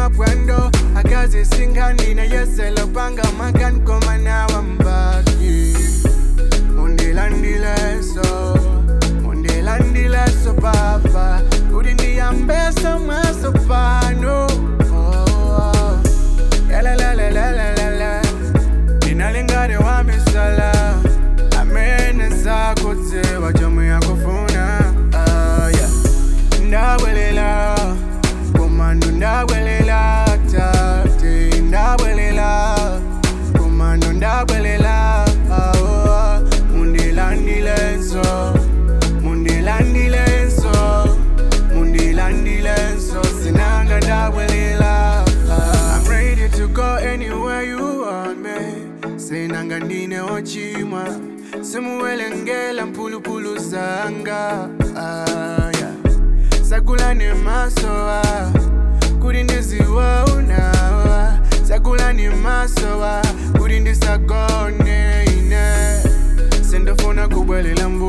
mapwendo akazi singanina yeselo panga makan komanawa mbaki undilandileso undilandileso papa kuti ndiyambesa mwaso pano oh. Yalalalalala. ndinalingane wamisala amene sakutsewa chomwe yakufuna ah, yeah. ndabwelela komando ndabwelela tate ndabwelela komando ndabwelela ah, oh, mundilandilenso mundilandilenso mundilandilenso sinanga ndabwelela ah. I'm ready to go anywhere you want me sinanga ndine ochimwa simuwelengela mphulupulu zanga ah, yeah. sakulani masowa kuti ndiziwa unawa sakulani masowa kuti ndisagone ine sindofuna kubwelela